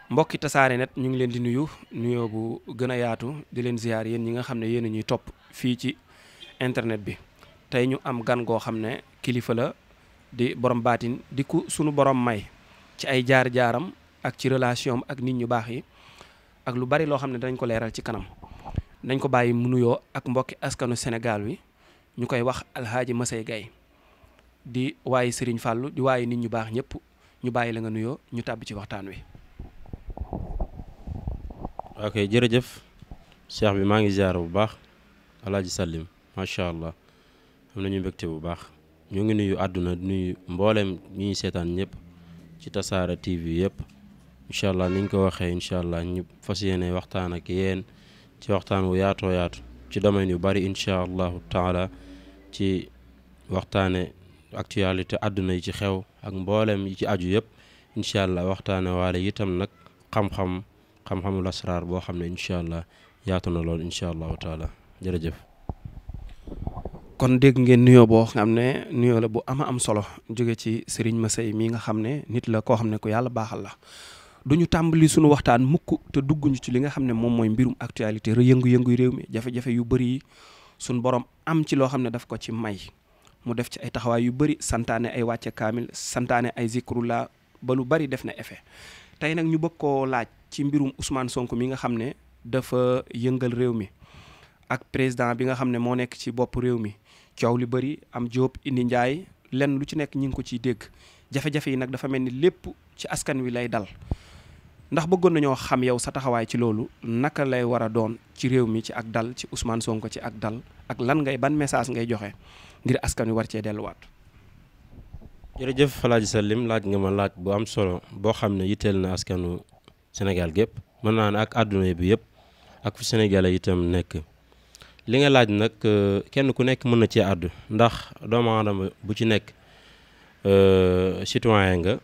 mbokki tasaare net ñu ngi leen di nuyu nuyoo bu gën a yaatu di leen ziar yéen ñi nga xam ne yéen a ñuy topp fii ci internet bi tey ñu am gan goo xam ne kilifa la di borom baatin di ku sunu borom may ci ay jaar-jaaram ak ci relation ak nit ñu baax yi ak lu bari loo xam ne dañ ko leeral ci kanam nañ ko bàyyi mu nuyoo ak mbokki askanu Sénégal wi ñu koy wax alhaaji Masey Gaye di waaye Serigne Fallou di waaye nit ñu baax ñëpp ñu bàyyi la nga nuyoo ñu tàbbi ci waxtaan wi. ok jërëjëf cheikh bi maa ngi ziar bu baax alaaji Salim macha allah am nañu mbégte bu baax ñoo ngi nuyu àdduna nuyu mboolem ñi ñuy seetaan ñëpp ci tasaara TV yëpp incha allah ni ñu ko waxee incha allah ñu fas yéene waxtaan ak yéen ci waxtaan wu yaatoo yaatu ci domaine yu bari incha allahu taala ci waxtaane actualité àdduna yi ci xew ak mboolem yi ci aju yëpp incha allah waxtaane waale itam nag xam-xam xam-xamul asraar boo xam ne incha allah yaatu na lool incha allahu taala jërëjëf. kon dégg ngeen nuyoo boo xam ne nuyoo la bu ama am solo jóge ci Serigne Masey mii nga xam ne nit la koo xam ne ku yàlla baaxal la du ñu tàmbali sunu waxtaan mukk te dugguñu ci li nga xam ne moom mooy mbirum actualité yëngu-yëngu réew mi jafe-jafe yu bëri yi sunu borom am ci loo xam ne daf ko ci may mu def ci ay taxawaay yu bëri santaane ay wàcce kaamil santaane ay zikrullah ba lu bëri def na effet tey nag ñu bëgg koo laaj ci mbirum Ousmane Sonko mi nga xam ne dafa yëngal réew mi ak président bi nga xam ne moo nekk ci bopp réew mi coow li bëri am Jóob indi njaay lenn lu ci nekk ñi ngi ko ciy dégg jafe-jafe yi nag dafa mel ni lépp ci askan wi lay dal ndax bëggoon nañoo xam yow sa taxawaay ci loolu naka lay war a doon ci réew mi ci ak dal ci Ousmane Sonko ci ak dal ak lan ngay ban message ngay joxe ngir askan wi war cee delluwaat. jërëjëf Alaaji Salim laaj nga ma laaj bu am solo boo xam ne yitteel na askanu Sénégal gépp mën naa ne ak àdduna bi yëpp ak fu Sénégalais itam nekk. li nga laaj nag kenn ku nekk mën na cee àddu ndax doomu aadama bu ci nekk citoyen nga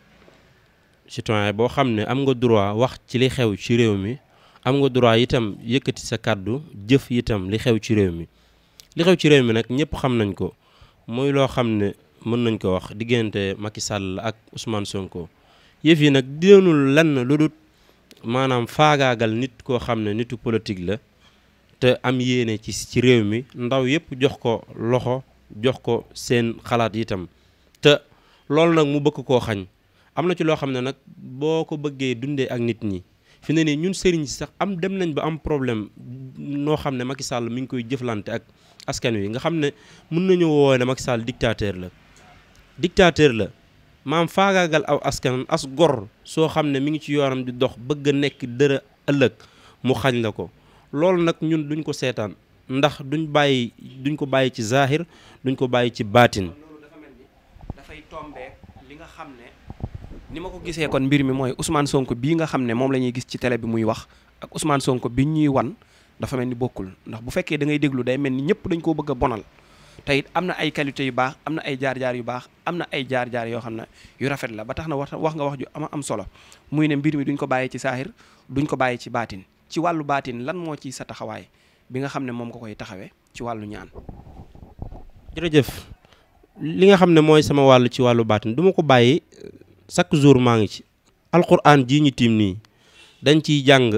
citoyen boo xam ne am nga droit wax ci li xew ci réew mi am nga droit itam yëkkati sa kàddu jëf itam li xew ci réew mi li xew ci réew mi nag ñëpp xam nañ ko muy loo xam ne mën nañ ko wax diggante Macky Sall ak Ousmane Sonko yëf yi nag déenul lenn lu dul maanaam faagaagal nit koo xam ne nitu politique la te am yéene ci ci réew mi ndaw yëpp jox ko loxo jox ko seen xalaat itam te loolu nag mu bëgg koo xañ am na ci loo xam ne nag boo ko bëggee dundee ak nit ñi fi ne nii ñun sëriñ si sax am dem nañ ba am problème noo xam ne Macky Sall mi ngi koy jëflante ak askan wi nga xam ne mën nañu woo ne Macky Sall dictateur la dictateur la maam faagaagal aw askan as gor soo xam ne mi ngi ci yoonam di dox bëgg a nekk dërë ëllëg mu xañ la ko loolu nag ñun duñ ko seetaan ndax duñ bàyyi duñ ko bàyyi ci zahir duñ ko bàyyi ci baatin. loolu dafa mel ni dafay tombeek li nga xam ne ni ma ko gisee kon mbir mi mooy Ousmane Sonko bii nga xam ne moom la ñuy gis ci télé bi muy wax ak Ousmane Sonko bi ñuy wan dafa mel ni bokkul ndax bu fekkee da ngay déglu day mel ni ñëpp dañ koo bëgg a bonal te it am na ay qualité yu baax am na ay jaar-jaar yu baax am na ay jaar-jaar yoo xam ne yu rafet la ba tax na wax wax nga wax ju ama am solo muy ne mbir mi duñ ko bàyyi ci zahir duñ ko bàyyi ci baatin ci wàllu baatin lan moo ci sa taxawaay bi nga xam ne moom nga koy taxawee ci wàllu ñaan. jërëjëf li nga xam ne mooy sama wàll ci wàllu baatin du ma ko bàyyi chaque jour maa ngi ci. alquran jii ñu tiim nii dañ ciy jàng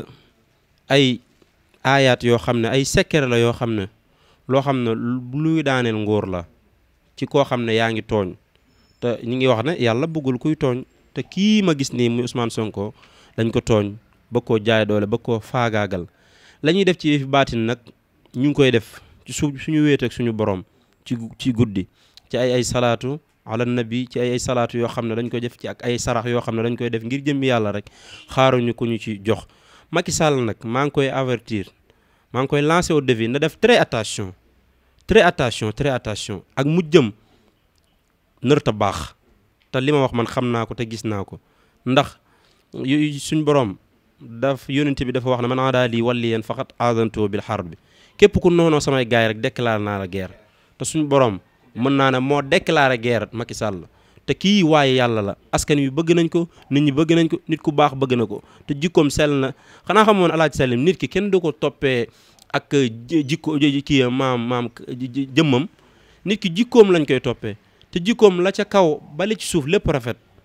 ay aayaat yoo xam ne ay secret la yoo xam ne loo xam ne luy daaneel nguur la ci koo xam ne yaa ngi tooñ te ñu ngi wax ne yàlla bëggul kuy tooñ te kii ma gis nii muy Ousmane Sonko dañ ko tooñ. ba koo jaay doole ba koo faagaagal la ñuy def ci yëfi baatin nag ñu ngi koy def ci su suñu wéet ak suñu borom ci ci guddi ci ay ay salaatu ala nabi ci ay ay salaatu yoo xam ne dañ koy def ci ak ay sarax yoo xam ne dañ koy def ngir jëmmi yàlla rek xaaruñu ko ñu ci jox Macky Sall nag maa ngi koy avertir maa ngi koy lancer au défi na def très attention très attention très attention ak mu jëm nërta baax te li ma wax man xam naa ko te gis naa ko ndax suñ borom daf yónent bi dafa wax ne man aadaa lii waliyan faqat aadantuhu bil harb bi képp ku noonoo samay gaay rek déclaré naa la guerre te suñu borom mën naa ne moo déclaré guerre Macky Sall te kii waaye yàlla la askan wi bëgg nañ ko nit ñi bëgg nañ ko nit ku baax bëgg na ko te jikkoom sell na xanaa xamoon alaaji Salim nit ki kenn du ko toppee ak jikko kii maam maam jëmmam nit ki jikkoom lañ koy toppee te jikkoom la ca kaw bali ci suuf lépp rafet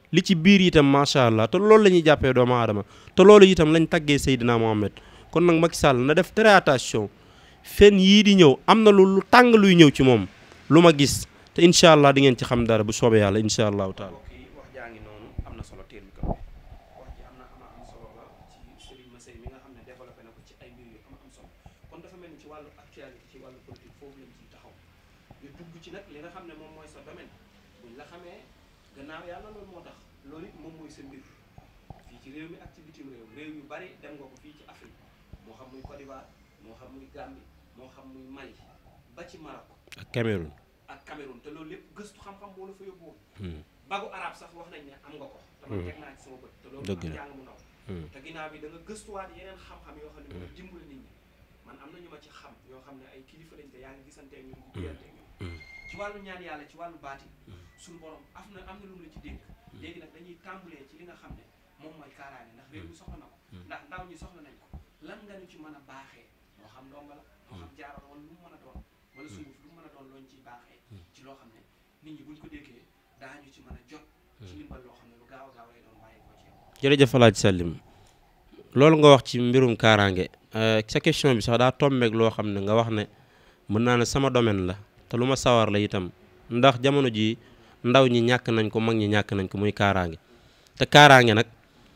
li ci biir itam macha allah te loolu la ñuy jàppee doomu aadama te loolu itam lañ taggee Seydina Mohamed kon nag Macky Sall na def très attention fen yii di ñëw am na lu lu tàng luy ñëw ci moom lu ma gis te incha allah di ngeen ci xam dara bu soobee yàlla incha allahu taala. mbokk yi wax jaa ngi noonu am na solo teel micro bi wax ji am na ama am solo la ci Serigne Massey mi nga xam ne développé na ko ci ay mbir yu ama am solo kon dafa mel ni ci wàllu actualité ci wàllu politique foofu lañ ciy taxaw ñu dugg ci nag li nga xam ne moom mooy sa domaine buñ la xamee gannaaw yàlla loolu moo tax loolu it moom mooy sa mbir fii ci réew mi ak ci bitim réew réew yu bari dem nga ko fii ci Afrique moo xam muy Côte d'Ivoire moo xam muy Gambie moo xam muy Mali ba ci Maroc ak Cameroun. ak Cameroun te loolu lépp gëstu xam-xam moo la fa yóbbu Hmm. bagu arab sax wax nañ ne am nga ko dama teg naa ci sama bët te loolu Dëgg am la. jàng mu ndaw Hmm. te ginnaaw bi da nga gëstuwaat yeneen xam-xam yoo xam ne mooy dimbali nit ñi man am na ñu ma ci xam yoo xam ne ay kilifa lañ te yaa ngi gisantee ñun di diyanteeg ñun Hmm. ci wàllu ñaan yàlla ci wàllu baati suñu borom am na am na lu mu la ci dénk léegi nag dañuy tàmbalee ci li nga xam ne moom mooy kaaraange ndax réew mi soxla na ko ndax ndaw ñi soxla nañ ko lan nga ñu ci mën a baaxee moo xam ndonga la moo xam jaaral wala lu mu mën a doon wala sunguf lu mu mën a doon looñ ciy baaxee ci loo xam ne nit ñi buñ ko déggee daañu ci mën a jot ci ndimbal loo xam ne lu gaaw a gaaw lay doon bàyyi ko ci yow jërëjëf Alaaji Salim loolu nga wax ci mbirum kaaraange euh, sa question bi sax daa tombeek loo xam ne nga wax ne mën naa ne sama domaine la te lu ma sawar la itam ndax jamono ji ndaw ñi ñàkk nañ ko mag ñi ñàkk nañ ko muy kaaraange te kaaraange nag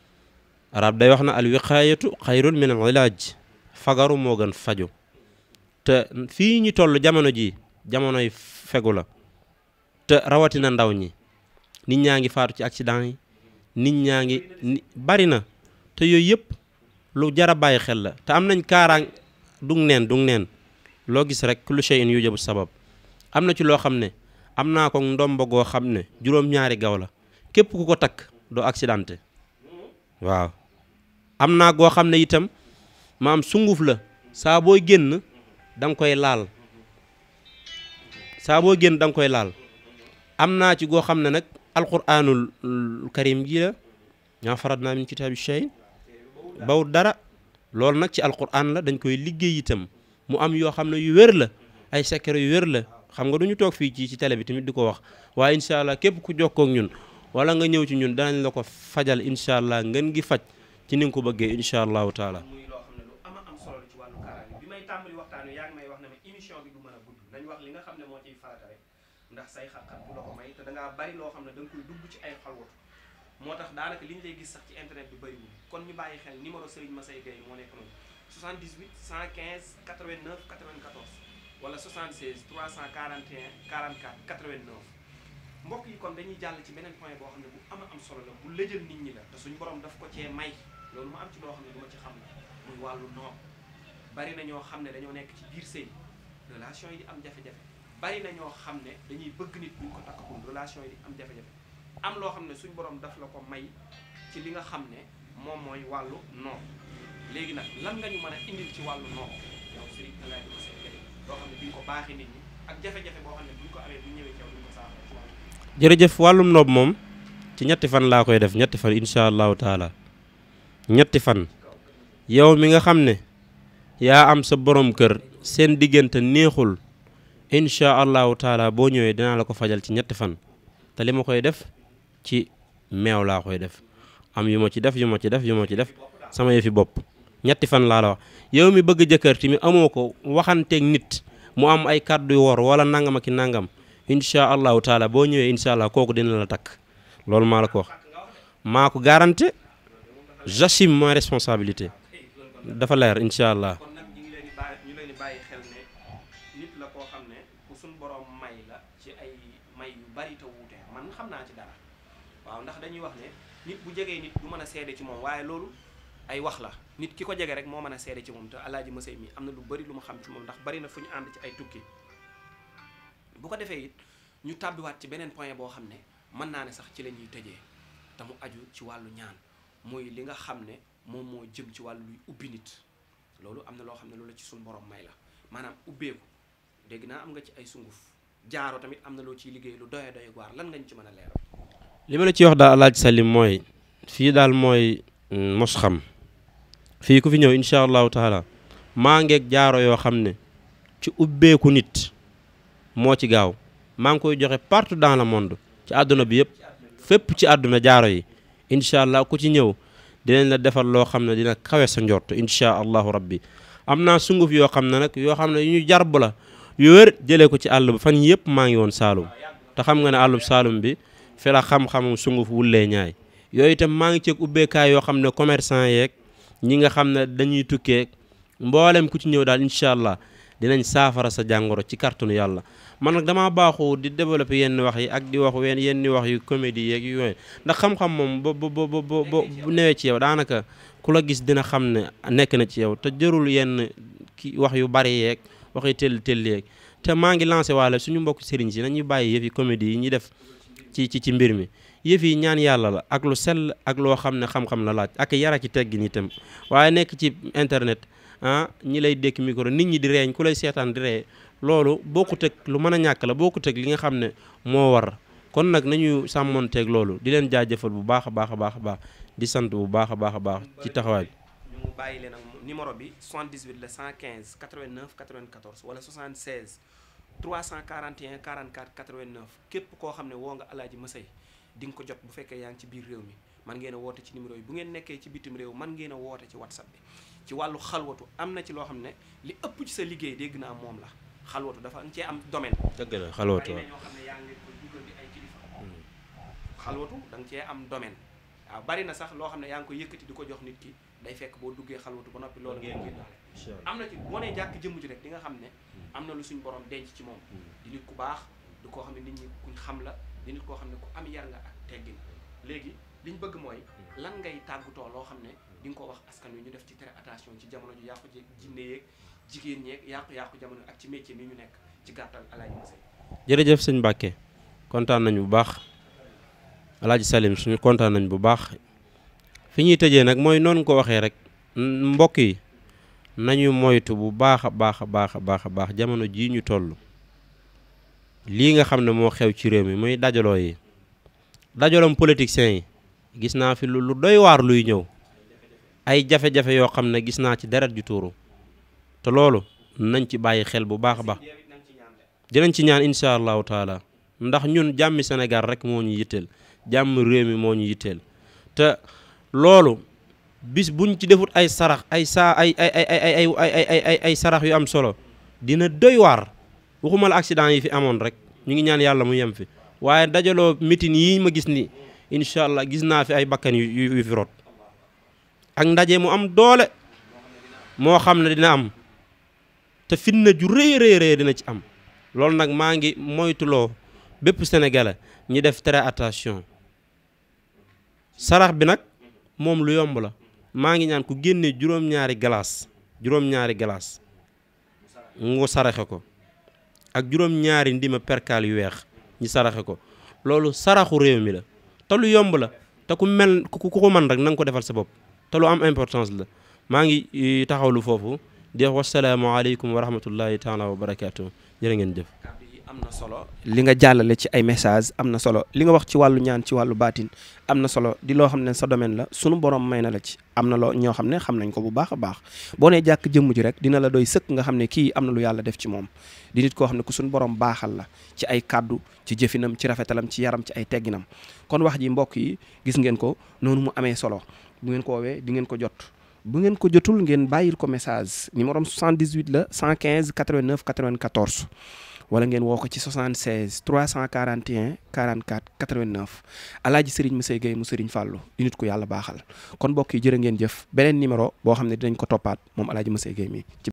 arab day wax na al wiqaayatu xayrun min al ilaaj fagaru moo gën faju te fii ñu toll jamono ji jamonoy fegu la te rawatina ndaw ñi nit ñaa ngi faatu ci accident yi nit ñaa ngi ni bari na te yooyu yëpp lu jar a bàyyi xel la te am nañ kaaraang dug neen dug neen loo gis rek kullu shay'in yujabu sabab am na ci loo xam ne am naa ko ndomba goo xam ne juróom-ñaari gaw la képp ku ko takk doo accidenté waaw am naa goo xam ne itam maam sunguf la saa booy génn da nga koy laal saa booy génn da nga koy laal am naa ci goo xam ne nag alquranul karim ji la ñaa farat naa min kitaabi shay baw dara loolu nag ci alquran la dañ koy liggéey itam mu am yoo xam ne yu wér la ay secret yu wér la xam nga du ñu toog fii ci ci télé bi tamit di ko wax waaye incha allah képp ku jokkoo ak ñun wala nga ñëw ci ñun danañ la ko fajal incha allah ngeen gi faj ci ni nga ko bëggee incha allahu taala. muy loo xam ne lu ama am solo la ci wàllu kaaraange bi may tàmbali waxtaan wi yaa ngi may wax ne ma émission bi du mën a gudd nañ wax li nga xam ne moo ciy farata rek ndax say xat-xat bu la ko may te da ngaa bari loo xam ne da nga koy dugg ci ay xalwatu moo tax daanaka li ñu lay gis sax ci internet bi bëriwul kon ñu bàyyi xel numéro Serigne Massey Gueye moo nekk noonu 78 115 89 94 wala 76 341 44 89 mbokk yi kon dañuy jàll ci beneen point boo xam ne bu ama am solo la bu lëjal nit ñi la te suñu borom daf ko cee may loolu mu am ci loo xam ne du ma ci xam muy wàllu noob bari na ñoo xam ne dañoo nekk ci biir sëy relation yi di am jafe-jafe bari na ñoo xam ne dañuy bëgg nit buñ ko takkagum relation yi di am jafe-jafe am loo xam ne suñu borom daf la ko may ci li nga xam ne moom mooy wàllu noob léegi nag lan nga ñu mën a indil ci wàllu noob yow Serigne El Hadj Massey Gueye loo xam ne duñ ko baaxee nit ñi ak jafe-jafe boo xam ne buñ ko amee bu ñëwee ci yow duñ ko saafara ci wàllu jërëjëf wàllum noob moom ci ñetti fan laa koy def ñetti fan incha allahu taala ñetti fan yow mi nga xam ne yaa am sa borom kër seen diggante neexul incha allahu taala boo ñëwee dinaa la ko fajal ci ñetti fan te li ma koy def ci meew laa koy def am yu ma ci def yu ma ci def yu ma ci def sama yëfi bopp ñetti fan laa la wax yow mi bëgg jëkkër tamit amoo ko waxanteeg nit mu am ay kàddu yu wor wala nangam ak i nangam incha allahu taala boo ñëwee incha allah kooku dina la takk loolu maa la ko wax maa ko garanté j'assume ma responsabilité dafa leer incha allah. kon nag ñu ngi leen di bàyyi ñu leen di bàyyi xel ne nit la koo xam ne ku suñ borom may la ci ay may yu bari te wuute man xam naa ci dara waaw ndax dañuy wax ne nit bu jegee nit du mën a seede ci moom waaye loolu ay wax la nit ki ko jege rek moo mën a seede ci moom te alaaji Massey mi am na lu bari lu ma xam ci moom ndax bari na fu ñu ànd ci ay tukki bu ko defee it ñu tàbbiwaat ci beneen point boo xam ne mën naa ne sax ci la ñuy tëjee te mu aju ci wàllu ñaan muy li nga xam ne moom moo jëm ci wàllu luy ubbi nit loolu am na loo xam ne loolu la ci suñu borom may la maanaam ubbeeku dégg naa am nga ci ay sunguf jaaro tamit am na loo ciy liggéey lu doye doye waar lan nga ñu ci mën a leeral li ma la ci wax daal alaaj salim mooy fii daal mooy mos xam fii ku fi ñëw incha allahu taala maa ngeeg jaaro yoo xam ne ci ubbeeku nit moo ci gaaw maa ngi koy joxe partout dans le monde ci àdduna bi yëpp fépp ci àdduna jaaro yi incha allah ku ci ñëw dinañ la defal loo xam ne dina kawe sa njort incha allahu rabbi am naa sunguf yoo xam ne nag yoo xam ne yu ñu jarb la yu wér jëlee ko ci àll ba fan yëpp maa ngi woon Saalum te xam nga ne àllub Saalum bi fi la xam-xamam sunguf wullee ñaay yooyu itam maa ngi ceeg ubbeekaay yoo xam ne commerçant yeeg ñi nga xam ne dañuy tukkee mboolem ku ci ñëw daal incha allah dinañ saafara sa jàngoro ci kàttanu yàlla man nag damaa baaxoo di développer yenn wax yi ak di wax wenn yenn wax yu comédie yeeg yooyu ndax xam-xam moom ba ba ba ba bu newee ci yow daanaka ku la gis dina xam ne nekk na ci yow te jërul yenn ki wax yu bari yeeg wax yu tell tell yeeg te maa ngi lancé waale suñu mbokk sëriñ si nañuy bàyyi yëf yi comédie yi ñuy def ci ci ci mbir mi yëf yi ñaan yàlla la ak lu sell ak loo xam ne xam-xam la laaj ak yara ci teggin itam waaye nekk ci internet ah ñi lay dékk micro nit ñi di reeñ ku lay seetaan di ree loolu bokkut ak lu mën a ñàkk la bokkut ak li nga xam ne moo war kon nag nañu sàmmonteeg loolu di leen jaajëfal bu baax a baax a baax a baax di sant bu baax a baax a baax ci taxawaay bi. ñu bàyyi leen ak numéro bi 78 la 115 89 94 wala 76 341 44 89 képp koo xam ne woo nga alaaji Masey di nga ko jot bu fekkee yaa ngi ci biir réew mi man ngeen a woote ci numéro yi bu ngeen nekkee ci bitim réew man ngeen a woote ci whatsapp bi ci wàllu xalwatu am na ci loo xam ne li ëpp ci sa liggéey dégg naa moom la xalwatu dafa nga cee am domaine dëgg la xalwatu bari na ñoo xam ne yaa ngi koy dugal di ay kilifa xalwatu da nga cee am domaine waaw bari na sax loo xam ne yaa ngi koy yëkkati di ko jox nit ki day fekk boo duggee xalwatu ba noppi loolu ngeen génnaale am na ci boo nee jàkk jëmm ji rek di nga xam ne am na lu suñ borom denc ci moom di nit ku baax du koo xam ne nit ñi kuñ xam la di nit koo xam ne ku am yar nga ak teggin léegi liñ bëgg mooy lan ngay tàggutoo loo xam ne di nga ko wax askan wi ñu def ci très attention ci jamono ju yàqu ji jinne yeeg jigéen ñeeg yàqu-yàqu jamono ak ci métier mi ñu nekk ci gàttal alaaji Masey jërëjëf sëñ Mbàkke kontaan nañ bu baax alaaji Salim suñu kontaan nañ bu baax fi ñuy tëjee nag mooy noonu ko waxee rek mbokk yi nañu moytu bu baax a baax a baax a baax a baax jamono jii ñu toll lii nga xam ne moo xew ci réew mi muy dajaloo yi dajaloom politiciens yi gis naa fi lu lu doy waar luy ñëw ay jafe-jafe yoo xam ne gis naa ci deret ju tuuru te loolu nañ ci bàyyi xel bu baax a baax dinañ ci ñaan incha allahu taala ndax ñun jàmmi Sénégal rek moo ñu yitteel jàmm réew mi moo ñu yitteel te loolu bis buñ ci defut ay sarax ay saa ay ay ay ay ay ay ay ay sarax yu am solo dina doy waar waxuma la accident yi fi amoon rek ñu ngi ñaan yàlla mu yem fi waaye dajaloo mitin yi ma gis ni incha allah gis naa fi ay bakkan yu yu fi rot ak ndaje mu am doole moo xam ne dina am te fitna ju rëy rëy rëy dina ci am loolu nag maa ngi moytuloo bépp sénégalais ñi def très attention sarax bi nag moom lu yomb la maa ngi ñaan ku génne juróom-ñaari galaas juróom-ñaari galaas nga saraxe ko ak juróom-ñaari ndima perkaal yu weex ñi saraxe ko loolu saraxu réew mi la te lu yomb la te ku mel ku ko man rek na nga ko defal sa bopp te lu am importance la maa ngi taxawlu foofu di wax wasalaamaaleykum wa rahmatullahi taala wa barakaatu jërë ngeen jëf am na solo li nga jàllale ci ay message am na solo li nga wax ci wàllu ñaan ci wàllu baatin am na solo di loo xam ne sa domaine la sunu borom may na la ci am na loo ñoo xam ne xam nañ ko bu baax a baax boo nee jàkk jëmm ji rek dina la doy sëkk nga xam ne kii am na lu yàlla def ci moom di nit koo xam ne ku suñu borom baaxal la ci ay kàddu ci jëfinam ci rafetalam ci yaram ci ay tegginam kon wax ji mbokk yi gis ngeen ko noonu mu amee solo bu ngeen ko woowee di ngeen ko jot bu ngeen ko jotul ngeen bàyyil ko message numéro 78 la 115 89 94 wala ngeen woo ko ci 76 341 44 89 alaaji Serigne Masey Gueye mu Serigne Fallou di nit ku yàlla baaxal kon mbokk yi jërë ngeen jëf beneen numéro boo xam ne dinañ ko toppaat moom alaaji Masey Gueye mi